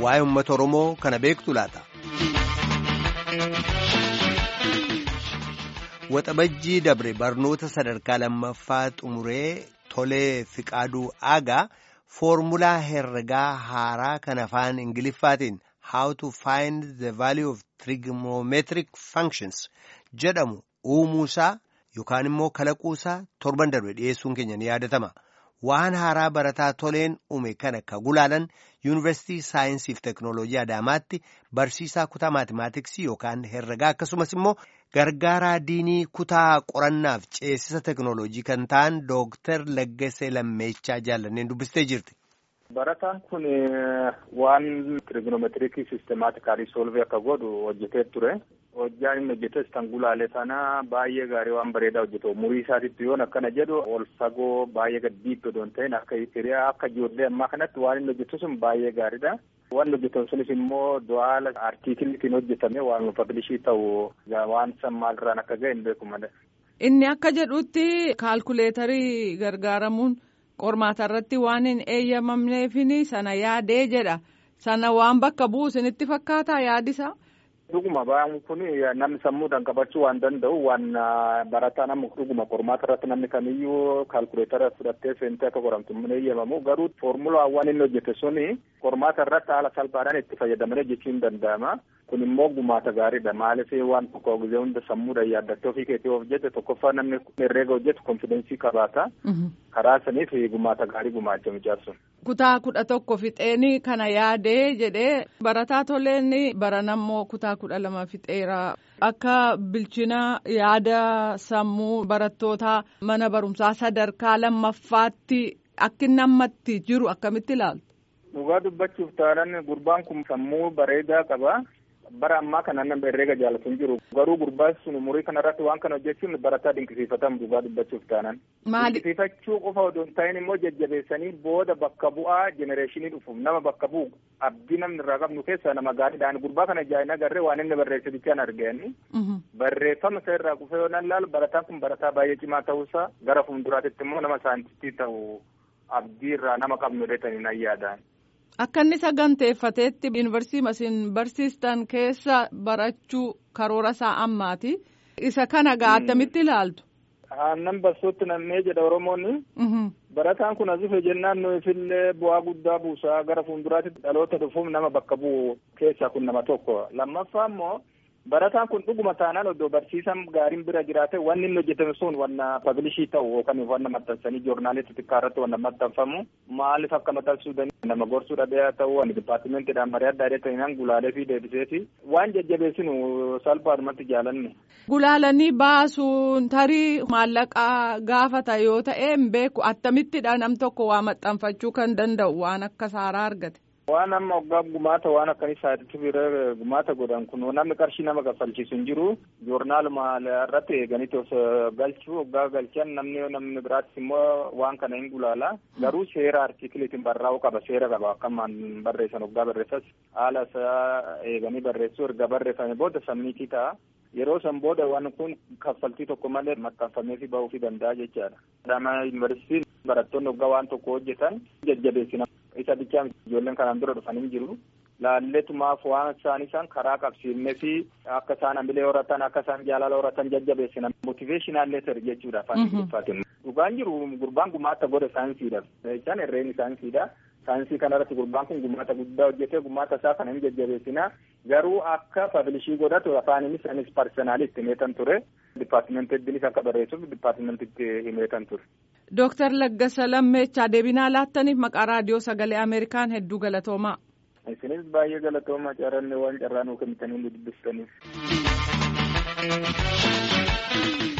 waa'ee uummata Oromoo kana beektu laata. Waxabajjii dabre barnoota sadarkaa lammaffaa xumuree tolee fiqaaduu aagaa foormulaa herregaa haaraa kan afaan ingiliffaatiin how to find the value of trigonometric functions jedhamu uumuusaa yookaan immoo kalaquusaa torban darbe dhiyeessuun keenya ni yaadatama. Waan haaraa barataa toleen uume kana ka gulaalan yuunivarsiitii saayinsii fi teeknooloojii Adaamaatti barsiisaa kutaa maatimaatiksii yookaan herregaa akkasumas immoo gargaaraa diinii kutaa qorannaaf ceesisa teeknooloojii kan ta'an Dooktar Laggasee Lammeechaa jaallanneen dubbistee jirti. Barataan kun waan trigonometirikii sistemaatikaalii soolvii akka godhu hojjetee ture. Hojjaan inni hojjetes kan gulaale sana baay'ee gaarii waan bareedaa hojjetu umurii isaatitti yoon akkana jedhu ol fagoo baay'ee gad diittoo odoon ta'in akka hiriyaa akka ijoollee ammaa kanatti waan inni hojjetu sun baay'ee gaariidha. Waan hojjetamu sunis immoo du'aala artiikiliitiin hojjetame waan pablishii ta'u waan san maalirraan akka ga'e hin beeku malee. Inni akka jedhutti kaalkuleetarii gargaaramuun qormaata irratti waan hin eeyyamamneefini sana yaadee jedha. Sana waan bakka bu'u isinitti fakkaataa yaadisa? Dhuguma ba'aan kun namni sammuudhaan qabachuu waan danda'u waan barataa nama dhuguma qormaata irratti namni kamiyyuu kaalkuleetara fudhattee seentee akka qoramtu hin eeyyamamu garuu foormulaan waan inni hojjete suni qormaata irratti haala salphaadhaan itti fayyadamanii jechuun danda'ama. Kun immoo gumaata gaariidha. Maaliif waan tokko gizee hunda sammuudhaan yaaddattee ofii keetii of jette tokkoffaa namni herreega hojjetu konfidensii qabaata. Karaa saniif gumaata gaarii gumaacha mijaarsu. Kutaa kudha tokko fixeeni kana yaadee jedhee barataa toleen baranammoo kutaa kudha lama fixeera. Akka bilchina yaada sammuu barattootaa mana barumsaa sadarkaa lammaffaatti akka inni ammatti jiru akkamitti ilaaltu? Dhugaa dubbachuuf taanaan gurbaan kun sammuu bareedaa qaba. bara ammaa kana nama herreega jaallatu hin jiru garuu gurbaan sun umurii kanarratti waan kana hojjechuun barataa dinqisiifatamu dhugaa dubbachuuf taanan. Maali? Dinqisiifachuu qofa odoo hin ta'in immoo jajjabeessanii booda bakka bu'aa jenereeshinii dhufuuf nama bakka bu'u abdii namni irraa qabnu keessaa nama gaariidhaan gurbaa kana jaa'ina agarree waan inni barreesse bichaan arganii. Barreeffama isa irraa kufee yoo nan laalu barataan kun barataa baay'ee cimaa ta'uusaa gara fuulduraatitti immoo nama saayintistii ta'u abdii irraa nama qabnu dheetanii nan yaadaan. Akka inni saganteeffateetti yuunivarsiitii isin barsiistan keessa barachuu karoora isaa ammaati. Isa kana gaa attamitti ilaaltu? Aannan barsootti nammee jedha Oromoonni. Barataan kun as dhufe jennaan nuufillee bu'aa guddaa buusaa gara fuulduraatti dhaloota dhufuuf nama bakka bu'u keessaa kun nama tokko. Lammaffaa immoo barataan kun dhuguma taanaan oddoo barsiisan gaariin bira jiraate wanni inni hojjetame sun wanna pablishii ta'u yookaan wanna maxxansanii joornaalii xixiqqaa irratti wanna maxxanfamu maaliif akka maxxansuu danda'u nama gorsuu dhabee ta'u wanni dipaartimeentiidhaan marii adda addaa ta'inaan gulaalee fi deebiseeti waan jajjabeessinu salphaadhumatti jaalanne. Gulaalanii baasuun tarii maallaqaa gaafata yoo ta'e hin beeku attamittidha nam tokko waa maxxanfachuu kan danda'u waan akka saaraa argate. Waan amma waggaa gumaata waan akkanii saayititti bira gumaata godhan kun namni qarshii nama kaffalchiisu hin jiru joornaaluma irratti eeganitti of galchuu waggaa galchan namni namni biraattis immoo waan kana hin gulaala garuu seera artikiliitiin barraa'uu qaba seera qaba akkamaan barreessan waggaa barreessas haala isaa eeganii barreessuu erga barreeffame booda sammiitii ta'a. Yeroo san booda waan kun kaffaltii tokko malee maxxanfamee fi bahuu fi danda'a jechaadha. Adaamaa yuunivarsiitiin barattoonni waggaa waan tokko hojjetan jajjabeessina. Isa bichaa ijoolleen kanaan dura dhufan hin jiru. Laalleetumaaf waan isaan isaan karaa qabsiifnee fi akka isaan hamilee horatan akka isaan jaalala horatan jajjabeessina. Motiveeshinaal leetar jechuudha afaan Ingiliffaatiin. Dhugaan jiru gurbaan gumaata godha saayinsiidha. Isaan herreen saayinsiidha. Saayinsii kanarratti gurbaan kun gumaata guddaa hojjetee gumaata isaa kana hin jajjabeessina. Garuu akka pablishii godhatu afaaninis anis parsenaali itti himeetan ture. Dipaartimenteddiinis akka barreessuuf dipaartimentitti himeetan ture. Dooktar Laggasa Lammeechaa deebinaa laattaniif maqaa raadiyoo sagalee Ameerikaan hedduu galatoomaa. Isinis baay'ee galatoomaa carranne waan carraa nuu kennitanii dubbistaniif.